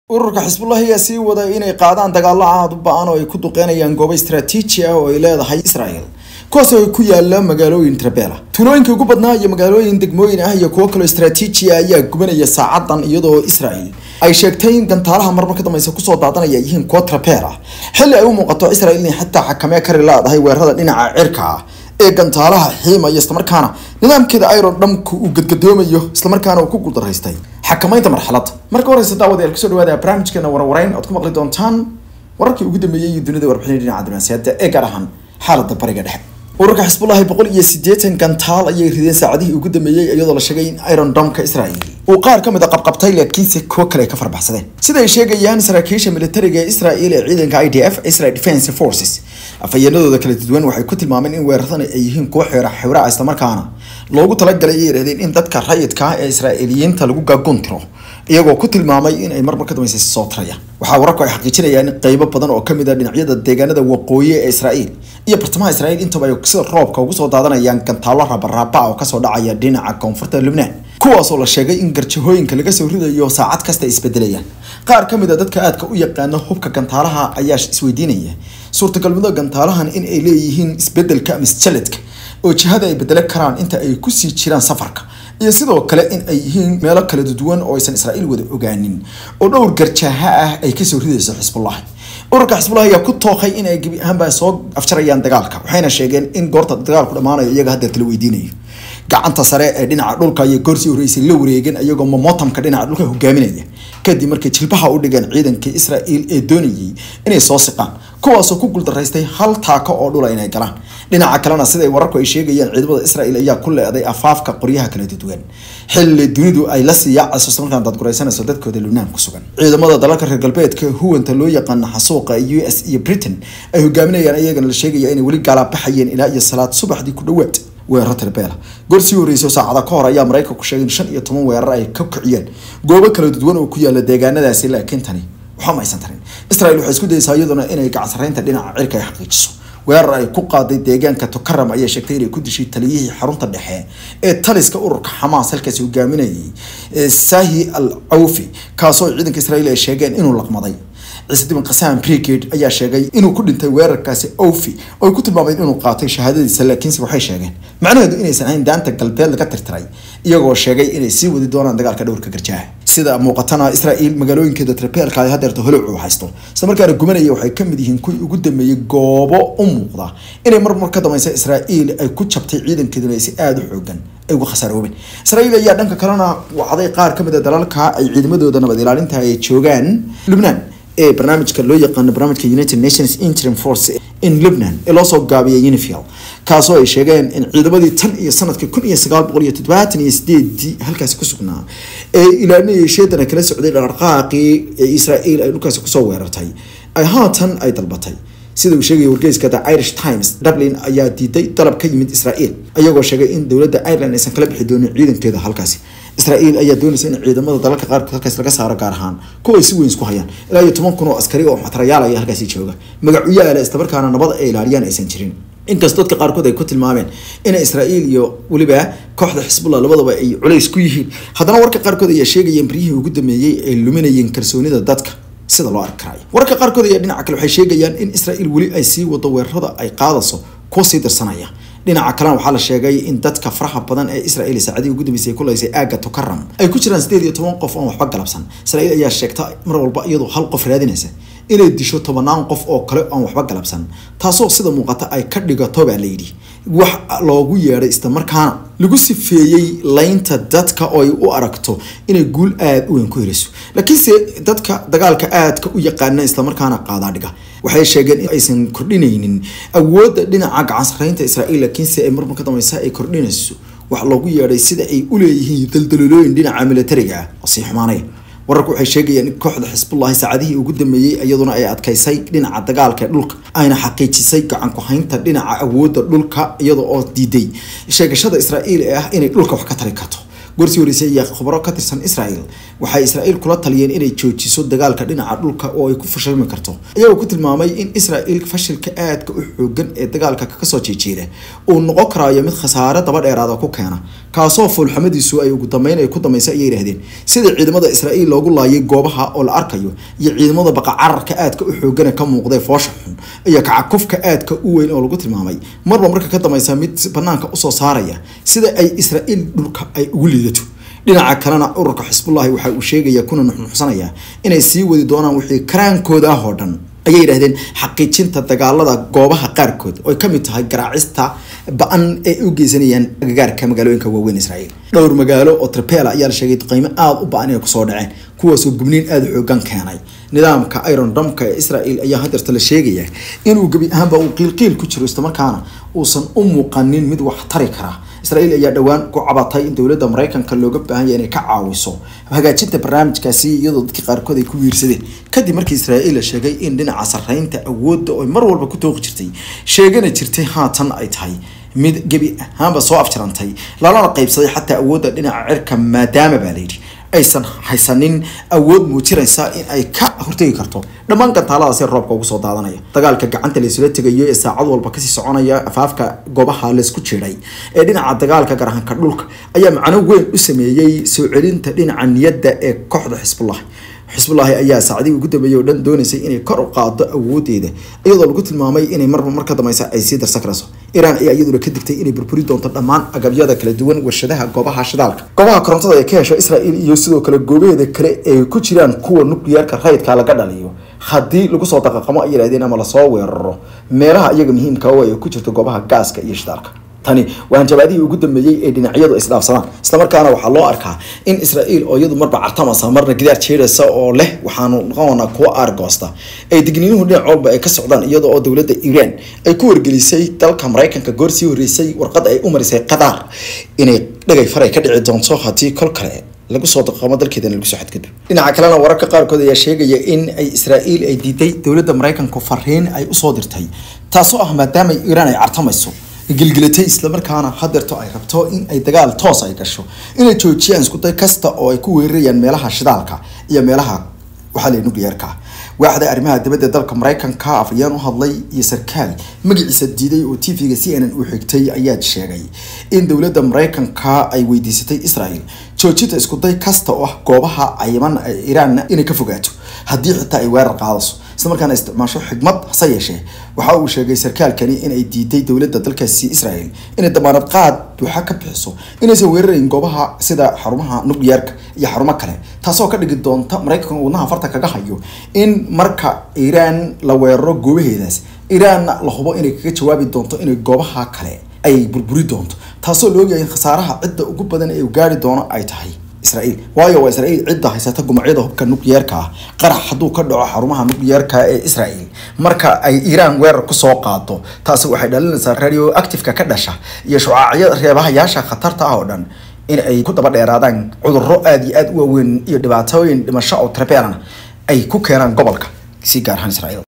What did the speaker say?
ururka xisbullah ayaa sii waday inay qaadaan dagaalo aad u ba-an oo ay ku duqeynayaan goobo istaraatiiji ah oo ay leedahay israel kuwaas oo ay ku yaala magaalooyin trabela tuulooyinka ugu badnaa iyo magaalooyin degmooyin ah iyo kuwo kaloo istaraatiiji ah ayaa gubanaya saacadan iyadoo israel ay sheegtay in gantaalaha marmar ka dambeysa kusoo daadanaya yihiin kuwo trabel ah xilli ay u muuqato israel inay xataa xakamee kari leedahay weerarada dhinaca cirka ah ee gantaalaha xiimaya islamarkaana nidaamkeeda iron dhamku uu gadgadoomayo islamarkaana uu ku guuldaraystay xakamaynta marxaladda marka horeysa daawadayaal kusoo dhawaada barnaamijkeena warwareyn oad ku maqli doontaan wararkii ugu dambeeyey iyo dunida warbixinay dhinaca dibnaasiyada ee gaar ahaan xaaladda bariga dhexe ururka xisbullahi boqol iyo siddeetan gantaal ayay rideen saacadihii ugu dambeeyey iyadoo la sheegay in iron domka israel uu qaar ka mid a qabqabtay laakiinse kuwo kale ay ka farbaxsadeen sida ay sheegayaan saraakiisha militariga ee israel ee ciidanka i d f israel defense forces afhayeenadooda kala duwan waxay ku tilmaameen in weeraradan ay yihiin kuwo xeera xewraca islamarkaana loogu talagalay ay yidhahdeen in dadka rayidka ah ee israa'iiliyiinta lagu gaagoon tiro iyagoo ku tilmaamay in ay marmar ka dambeysay soo tarayaan waxaa wararku ay xaqiijinayaan in qeybo badan oo kamid a dhinacyada deegaanada waqooyi ee israel iyo bartamaha israel intaba ay sida roobka ugu soo daadanayaan gantaalo raabaraaba oo kasoo dhacaya dhinaca koonfurta lubnaan kuwaas oo la sheegay in garjahooyinka laga soo ridayo saacad kasta ay isbedelayaan qaar ka mid a dadka aadka u yaqaana hubka gantaalaha ayaa isweydiinaya suurtagalnimada gantaalahan in ay leeyihiin isbedelka ama isjaladka oo jihada ay bedelo karaan inta ay kusii jiraan safarka iyo sidoo kale in ay yihiin meelo kala duwan oo aysan israa'iil wada ogaanin oo dhowr garjaaha ah ay kasoo ridayso xisbullahi ururka xisbullah ayaa ku tooqay in ay gebi ahaanba soo afjarayaan dagaalka waxayna sheegeen in goorta dagaalku dhammaanayo iyaga haddeer tala weydiinayo gacanta sare ee dhinaca dhulka iyo goorsii horeysay la wareegeen iyagoo momotamka dhinaca dhulka hogaaminaya kadib markay jilbaha u dhigeen ciidankii israa'iil ee doonayay inay soo siqaan kuwaasoo ku guuldaraystay hal taako oo dhula inay galaan dhinaca kalena siday wararku ay sheegayaan ciidamada israa'iil ayaa ku leeday afaafka qoryaha kala duwan xilli dunidu ay la sii yaacayso islamarkaan dadguraysanayso dadkooda lubnaan ku sugan ciidamada dalalka reer galbeedka huwanta loo yaqaana xasuuqa u s iyo britain ay hogaaminayaan iyagana la sheegaya inay weli gaalabaxayeen ilaa iyo salaad subaxdii ku dhawaad weeraro tirbeela goor sii horreysay saacada ka hor ayaa maraykanku sheegay in shan iyo toban weerar ay ka kiciyeen goobo kala duwan oo ku yaala deegaanadaasi laakiin tani waxba ma aysan tarin israel waxay isku dayeysaa iyaduna inay gacansaraynta dhinaca cirka ay xaqiijiso weerar ay ku qaaday deegaanka tokaram ayaa sheegtay inay ku dishay taliyihii xarunta dhexe ee taliska ururka xamaas halkaasi hogaaminayay sahi al cawfi kaasoo ciidanka israel ay sheegeen inuu laqmaday ciise diban qasaan brigade ayaa sheegay inuu ku dhintay weerarkaasi ofi oo ay ku tilmaameen inuu qaatay shahaadadiisa laakiinse waxay sheegeen macnaheedu inaysan ahayn daanta galbeed laga tirtiray iyagoo sheegay inay sii wadi doonaan dagaalka dhowrka garjaaha sida muuqatana israel magaalooyinkeeda trabeelka ay hadeerta holocu haysto isla markaana gumanaya waxay kamid yihiin kuwii ugu dambeeyey goobo u muuqda inay marmar ka dameysa israael ay ku jabtay ciidankeeduna ay si aada u xoogan ay uga khasaaroobeen israel ayaa dhanka kalena wacday qaar kamid a dalalka ay ciidamadooda nabad ilaalinta ay joogaan lubnaan ee barnaamijka loo yaqaano barnaamijka united nations interim force in lubnan ee loosoo gaabiyay unifil kaasoo ay sheegeen in ciidamadii tan iyo sanadkii kun iyo sagaal boqol iyo toddobaatan iyo sideedii halkaasi ku sugnaa ee ilaalinayay sheedana kala socday dhaqdhaqaaqii ee israel ay dhulkaasi kusoo weerartay ay haatan ay dalbatay sida uu sheegaya wargeyska the irish times dublin ayaa diiday dalab ka yimid israel iyagoo sheegay in dowladda ireland aysan kala bixi doonin ciidankeeda halkaasi israel ayaa doonaysa in ciidamada dalalka qaarkood halkaas laga saaro gaar ahaan kuwa ay si weyn isku hayaan ilaa iyo toban kun oo askari oo xatarayaal ayaa halkaasi jooga magacuyaala islamarkaana nabad ay ilaaliyaan aysan jirin inkastoo dadka qaarkood ay ku tilmaameen in israel iyo weliba kooxda xisbullah labadaba ay culays ku yihiin haddana warka qaarkood ayaa sheegayeen baryihii ugu dambeeyey ay luminayeen kalsoonida dadka sida loo arki karayo wararka qaarkood ayaa dhinaca kale waxay sheegayaan in israel weli ay sii wado weerarada ay qaadayso kuwa sii dirsanaya dhinaca kalena waxaa la sheegay in dadka faraha badan ee israel saacadii ugu dambeysay ku laysay aaga tokaram ay ku jiraan sideed iyo toban qof oon waxba galabsan israel ayaa sheegta mar walba iyadoo hal qof raadinaysa inay disho tobanaan qof oo kale oon waxba galabsan taasoo sida muuqata ay ka dhigato baa layidhi wax loogu yeedhay islamarkaana lagu sifeeyey laynta dadka oo ay u aragto inay guul aada u weyn ku heliso laakiinse dadka dagaalka aadka u yaqaana islamarkaana qaadaadhiga waxay sheegeen in aysan kordhinaynin awoodda dhinaca gacansaraynta israel laakiinse ay marmar ka dambeysa ay kordhinayso wax loogu yeedhay sida ay u leeyihiin daldalolooyin dhinaca militariga ah oo sii xumaanaya wararku waxay sheegayaan in kooxda xisbullahi saacadihii ugu dambeeyey iyaduna ay adkaysay dhinaca dagaalka ee dhulka ayna xaqiijisay gacan ku-haynta dhinaca awoodda dhulka iyada oo diiday sheegashada israa'iil ee ah inay dhulka wax ka tari karto gorsii horeysay ayaa khubaro ka tirsan israel waxay israel kula taliyeen inay joojiso dagaalka dhinaca dhulka oo ay ku fashilmi karto iyagoo ku tilmaamay in israel fashilka aadka u xoogan ee dagaalka kasoo jeejeeda uu noqon karaayo mid khasaare daba dheeraada ku keena kaasoo foolxumadiisu ay ugu dambeyn ay ku dambeysay ayay yidhahdeen sida ciidamada israel loogu laayay goobaha oo la arkayo iyo ciidamada baqacararka aadka u xoogana ka muuqdee foosha xun iyo kacakufka aadka u weyn oo lagu tilmaamay marba marka ka dambeysa mid banaanka usoo saaraya sida ay israel dhulka ay ugu liidato dhinaca kalena ururka xisbullahi waxa uu sheegaya kuna nuxnuxsanaya inay sii wadi doonaan wixii karaankooda ah oo dhan ayay yidhahdeen xaqiijinta dagaalada goobaha qaarkood oo ay kamid tahay garaacista ba-an ee u geysanayaan agagaarka magaalooyinka waaweyn israel dhowr magaalo oo trapela ayaa la sheegay qiimo aada u ba-an inay kusoo dhaceen kuwaasoo gubniin aada u xoogan keenay nidaamka iron domka ee israel ayaa hadeerta la sheegaya inuu gebi ahaanba uu qiilqiil ku jiro islamarkaana uusan u muuqanin mid wax tari kara israel ayaa dhowaan ku cabatay in dowladda maraykanka looga baahanya inay ka caawiso hagaajinta barnaamijkaasi iyadoo dadkii qaarkood ay ku wiirsadeen kadib markii israel la sheegay in dhinaca sarreynta awoodda oo mar walba ku tooqi jirtay sheegana jirtay haatan ay tahay mid gebi ahaanba soo afjarantay lalana qaybsaday xataa awoodda dhinaca cirka maadaama baa layidhi aysan haysanin awood muujinaysa in ay ka hortegi karto dhammaan gantaaladaasi roobka ugu soo daadanaya dagaalka gacanta laysula tegayo ee saacad walba kasii soconaya afaafka goobaha laysku jiray ee dhinaca dagaalka garahanka dhulka ayaa macno weyn u sameeyey soo celinta dhinaca niyadda ee kooxda xisbullah xisbullaahi ayaa saacadihii ugu dambeeyey oo dhan doonaysay inay kor u qaado awoodeeda iyadoo lagu tilmaamay inay marba mar ka dambeysa ay sii darsan karayso iiraan ayaa iyaduna ka digtay inay burburi doonto dhammaan agabyada kala duwan warshadaha goobaha shidaalka goobaha korontada ee ka hesha israel iyo sidoo kale goobaheeda kale ay ku jiraan kuwa nukliyaarka rayidka laga dhaliyo haddii lagu soo daqaqamo ay yidhahdeen ama lasoo weeraro meelaha iyaga muhiimka oo ay ku jirto goobaha gaaska iyo shidaalka tani waa hanjabaadihii ugu dambeeyey ee dhinacyadu isdhaafsadaan islamarkaana waxaa loo arkaa in israel oo iyadu marba cartamasa marna gidaar jeedhaysa oo leh waxaanu noqonaa kuwa aargoosta ay digniinuhu dhinac walba ay ka socdaan iyadoo oo dowladda iiraan ay ku wargelisay dalka maraykanka goor sii horreysay warqad ay u marisay qadaar inay dhagay faray ka dhici doonto haddii kol kale lagu soo daqamo dalkeedana lagu soo xadgudbo dhinaca kalena wararka qaarkood ayaa sheegaya in ay israel ay diiday dowladda maraykanku fariin ay usoo dirtay taasoo ah maadaama iiraan ay cartamayso gilgilatay islamarkaana hadeerto ay rabto in ay dagaal toos ay gasho inay joojiyaan iskuday kasta oo ay ku weerarayaan meelaha shidaalka iyo meelaha waxaa la nuclearka waaxda arrimaha dibadda dalka maraykanka afayeen u hadlay iyo sarkaal magaciisa diiday oo t v-ga c n n uu xigtay ayaa sheegay in dowladda maraykanka ay weydiisatay israel joojinta iskuday kasta oo ah goobaha cayiman ee iiraanna inay ka fogaato haddii xitaa ay weerar qaadaso isla markaana isticmaasho xigmad hase yeeshee waxa uu sheegay sarkaalkani inay diiday dowladda dalkaasi israel inay damaanad qaad buuxa ka bixiso inaysan weerarayn goobaha sida xarumaha nuclearka iyo xarumo kale taasoo ka dhigi doonta maraykanka wadnaha farta kaga hayo in marka iiraan la weeraro goobaheedaas iiraanna la hubo inay kaga jawaabi doonto inay goobaha kale ay burburi doonto taasoo la ogyahay in khasaaraha cidda ugu badan ee uu gaari doono ay tahay israel waayo waa israel cidda haysata gumacyada hubka nuclearka ah qarax hadduu ka dhaco xarumaha nuclearka ee israel marka ay iiraan weerar kusoo qaado taasi waxay dhalinaysaa radio activeka ka dhasha iyo shucaacyada reebahayaasha khatarta ah oo dhan in ay ku daba dheeraadaan cudurro aada iyo aada u waaweyn iyo dhibaatooyin dhimasho oo trebeelana ay ku keenaan gobolka si gaar ahaan israel